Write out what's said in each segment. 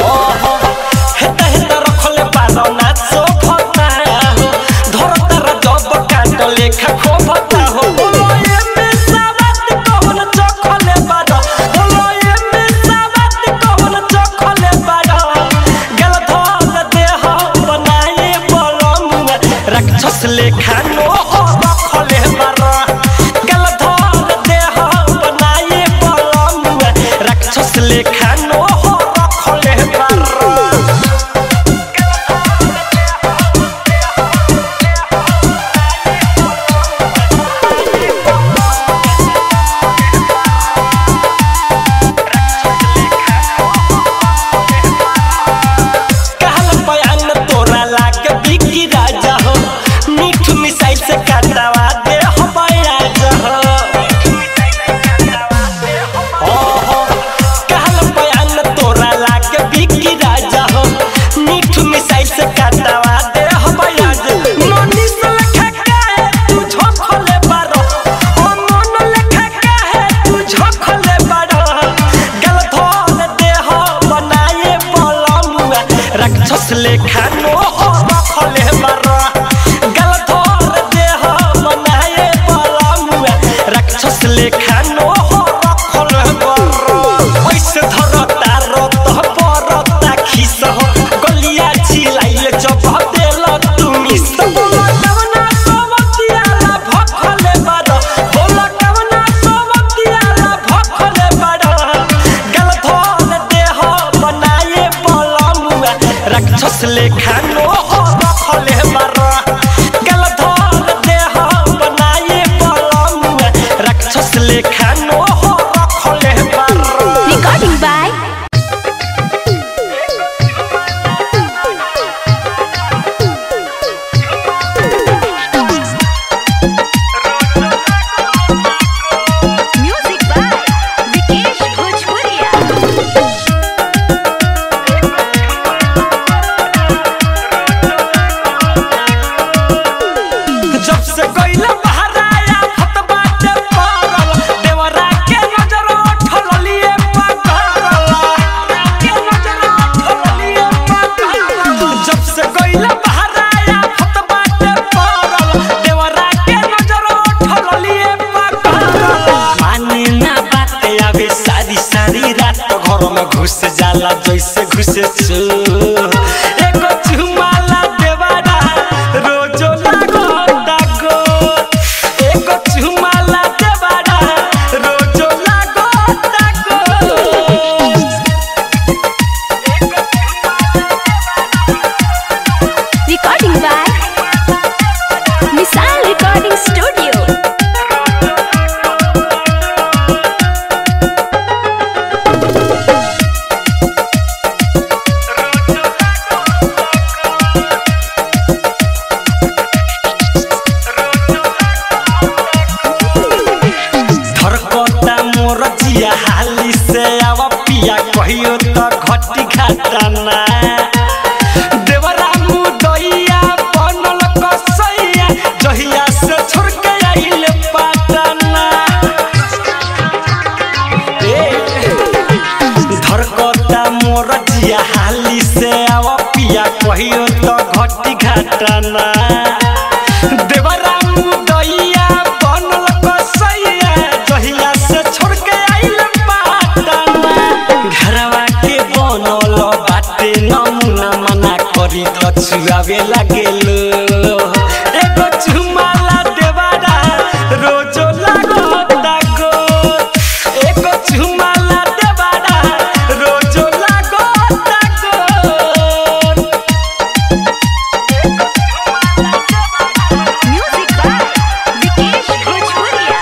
ओहो हेता हेता रखले बारो ना सोभता हो धरता र जब काट लेखा खोभता हो बोलो ये में सावत कौन चखले बारो बोलो ये में सावत कौन चखले बारो गल धल देह बनाए बलमुआ राक्षस लेखा नो हो रखले बारो गल धल देह बनाए बलमुआ राक्षस लेखा नो हो रखले बारो कहल बयान तोरा लागे बिकी राजा हो मीठ मिसाई से काटवा दे हो राजा हो ओहो कहल बयान तोरा लागे बिकी राजा हो मीठ मिसाई से काटवा दे हो राजा नोनी से लखा काहे तू झोखले बारो ओ मन लखा काहे तू झोखले बारो गल धोल दे हो बनाए बलमुआ राक्षस लेखा नो हो रखले बारो गल धोल दे हो बनाए बलमुआ राक्षस लेखा नो हो रखले बारो ओइसे धरता रत परता खिस हो गलिया छिलाइले जब देल तुमी सब कवना सोवतियाला भखले बारो बोल कवना सोवतियाला भखले बारो गल धोल देह बनाए बलमुआ राक्षस लेखा नो हो रखले बारो गल धोल देह बनाए बलमुआ राक्षस लेखा नो हो रखले बारो Recording by Music by Vikesh Bhojpuria. जब से गइला बहराया फत बाटे पारल देवरा के नजर उठल लिए पकड़ल के नजर उठल लिए पकड़ल जब से गइला बहराया फत बाटे पारल देवरा के नजर उठल लिए पकड़ल माने ना बाते आवे सारी सारी रात घर में घुस जाला जैसे घुसे चू एगो चुमाला देवारा रोजो लागो दागो एगो चुमाला देवारा रोजो लागो दागो Recording by Misal Recording Studio. धरकता मोर जिया हाली से आवा पिया कहियो त घटी घाटना देवरा मुदैया बनल कसैया जहिया से छोड़ के आइल पाटना ए धरकता मोर जिया हाली से आवा पिया कहियो त घटी घाटना देवरा मुदैया बनल कसैया जहिया से छोड़ के आइल पाटना घरवा के बनल बाटे नमुना मना करी त छुआवे लागेल एगो चुमाला देवारा रोजो लागो दागो एगो चुमाला देवारा रोजो लागो दागो Music by Vikesh Bhojpuria.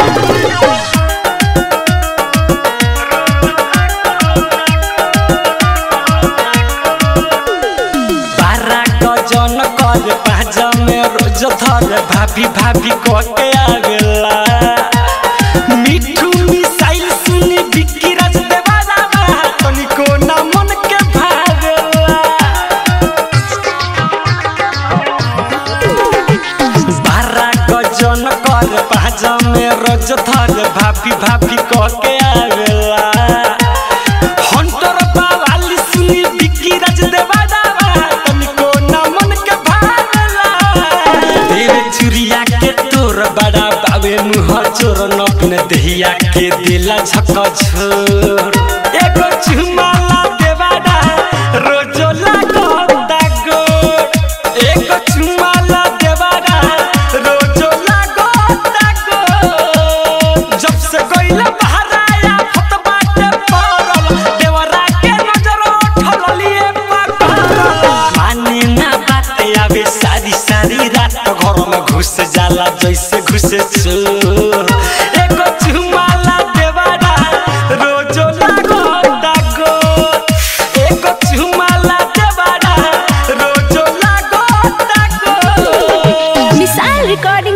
बारह गजन कर पाजा में रोज धर भाभी भाभी कह के आवेला मिठू मिसाइल सुनी बिक्की राज देवाला तनिको ना मन के भावेला बारह गजन कर पाजा में रोज धर भाभी भाभी कह के आवेला हंटर बावाली सुनी बिक्की राज देवादावा तनिको ना मन के भावला तेरे चुरिया के तोर बड़ा बाबे मुँह चोर नपन दहिया के दिला झक झोर एगो चुमाला देवादा रोजो लागता गोर एगो चुमाला देवादा रोजो लागता गोर जब से गइला बहराया फत बाटे पड़ल देवरा के नजर उठल लिए पकड़ल माने ना बात आवे सारी सारी रात घर में घुस जाला जैसे घुसे चोर एगो चुमाला देवारा रोजो लागता गोर एगो चुमाला देवारा रोजो लागता गोर मिसाइल रिकॉर्डिंग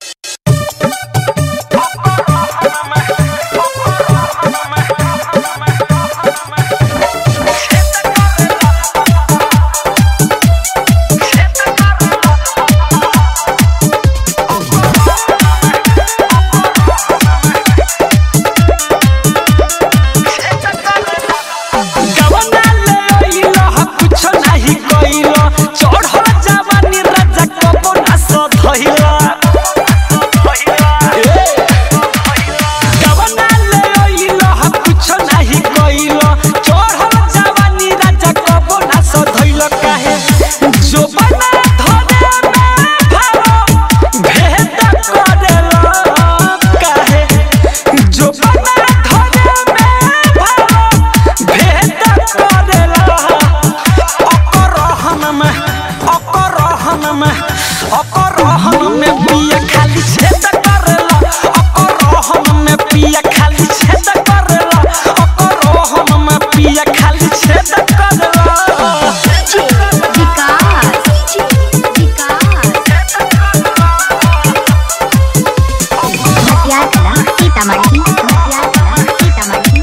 गवना ले अइलो ह कुछ नाही कइलो चढ़ल जवानी राजा कबो ना सधइला गवना ले अइलो ह कुछ नाही कइलो चढ़ल जवानी राजा कबो ना सधइला काहे जो बना धरे में भारो भेद करेला काहे जो बना धरे में भारो भेद करेला अपरहन में अपरहन में अपरहन में पिया खाली छेद करेला अपरहन में पिया खाली छेद करेला अपरहन में पिया खाली छेद करेला विकास विकास कला सीतामढ़ी कला सीतामढ़ी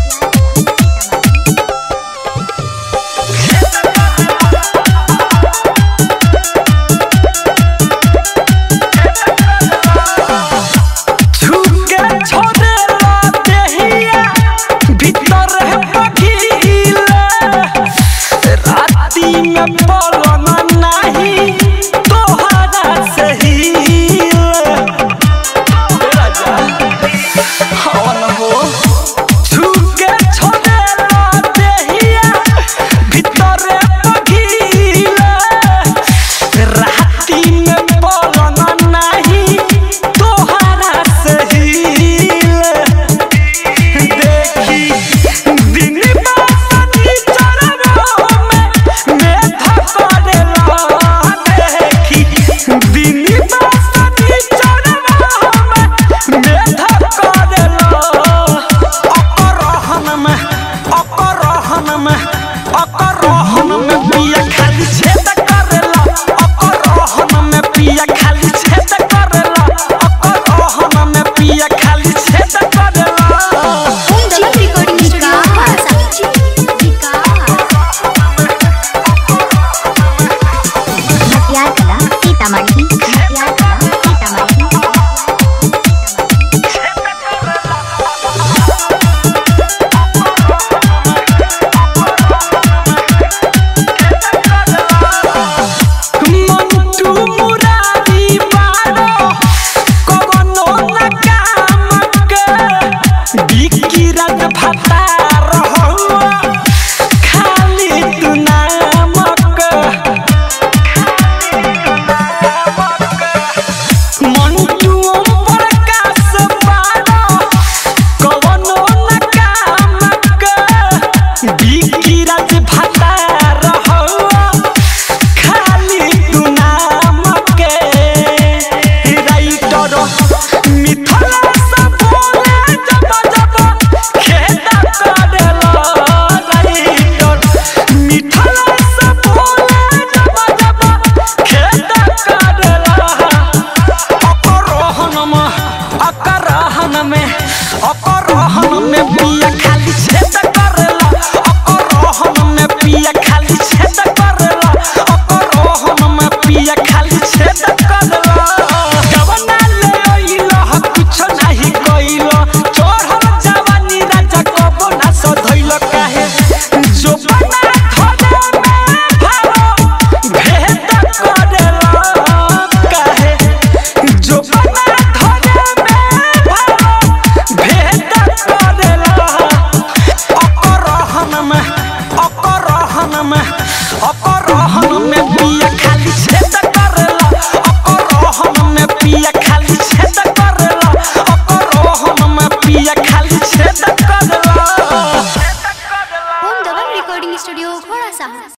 छुके छोड़ेला देहिया भीतर है पखीला राती में पलंग नाही तोहरा से हीला राजा हवन हो छुके छोड़ेला देहिया भीतर है पखीला राती में पलंग नाही तोहरा से हीला देखी दिन बासनी चरवा में मेधा करेला अपरहन में पिया खाली छेद करेला अपरहन में पिया खाली छेद